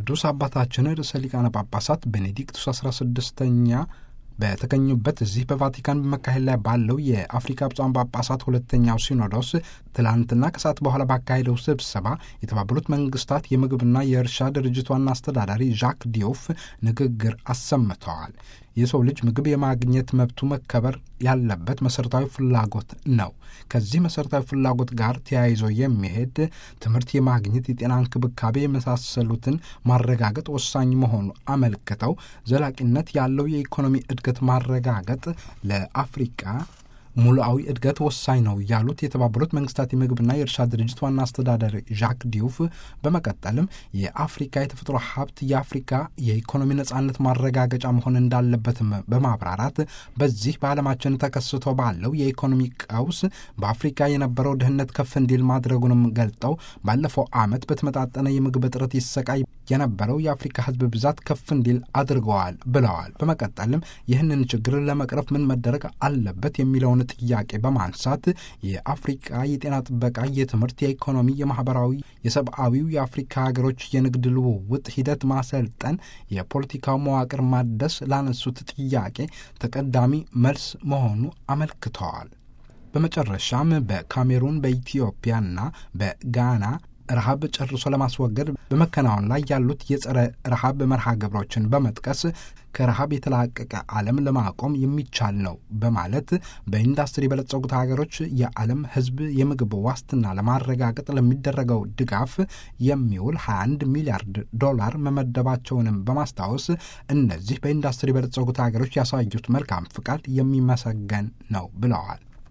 ቅዱስ አባታችን ርዕሰ ሊቃነ ጳጳሳት ቤኔዲክቱስ 16ኛ በተገኙበት እዚህ በቫቲካን በመካሄድ ላይ ባለው የአፍሪካ ብፁዓን ጳጳሳት ሁለተኛው ሲኖዶስ ትላንትና ከሰዓት በኋላ ባካሄደው ስብሰባ የተባበሩት መንግስታት የምግብና የእርሻ ድርጅት ዋና አስተዳዳሪ ዣክ ዲዮፍ ንግግር አሰምተዋል። የሰው ልጅ ምግብ የማግኘት መብቱ መከበር ያለበት መሠረታዊ ፍላጎት ነው። ከዚህ መሠረታዊ ፍላጎት ጋር ተያይዞ የሚሄድ ትምህርት የማግኘት፣ የጤና እንክብካቤ የመሳሰሉትን ማረጋገጥ ወሳኝ መሆኑ አመልክተው ዘላቂነት ያለው የኢኮኖሚ እድገት ማረጋገጥ ለአፍሪቃ ሙሉአዊ እድገት ወሳኝ ነው ያሉት የተባበሩት መንግስታት የምግብና የእርሻ ድርጅት ዋና አስተዳዳሪ ዣክ ዲዩፍ በመቀጠልም የአፍሪካ የተፈጥሮ ሀብት የአፍሪካ የኢኮኖሚ ነጻነት ማረጋገጫ መሆን እንዳለበትም በማብራራት በዚህ በዓለማችን ተከስቶ ባለው የኢኮኖሚ ቀውስ በአፍሪካ የነበረው ድህነት ከፍ እንዲል ማድረጉንም ገልጠው ባለፈው ዓመት በተመጣጠነ የምግብ እጥረት ይሰቃይ የነበረው የአፍሪካ ሕዝብ ብዛት ከፍ እንዲል አድርገዋል ብለዋል። በመቀጠልም ይህንን ችግር ለመቅረፍ ምን መደረግ አለበት የሚለውን ጥያቄ በማንሳት የአፍሪቃ የጤና ጥበቃ፣ የትምህርት፣ የኢኮኖሚ፣ የማህበራዊ፣ የሰብአዊው የአፍሪካ ሀገሮች የንግድ ልውውጥ ሂደት ማሰልጠን፣ የፖለቲካው መዋቅር ማደስ ላነሱት ጥያቄ ተቀዳሚ መልስ መሆኑ አመልክተዋል። በመጨረሻም በካሜሩን በኢትዮጵያና በጋና ረሃብ ጨርሶ ለማስወገድ በመከናወን ላይ ያሉት የጸረ ረሃብ መርሃ ግብሮችን በመጥቀስ ከረሃብ የተላቀቀ ዓለም ለማቆም የሚቻል ነው በማለት በኢንዱስትሪ የበለጸጉት ሀገሮች የዓለም ሕዝብ የምግብ ዋስትና ለማረጋገጥ ለሚደረገው ድጋፍ የሚውል 21 ሚሊያርድ ዶላር መመደባቸውንም በማስታወስ እነዚህ በኢንዱስትሪ የበለጸጉት ሀገሮች ያሳዩት መልካም ፍቃድ የሚመሰገን ነው ብለዋል።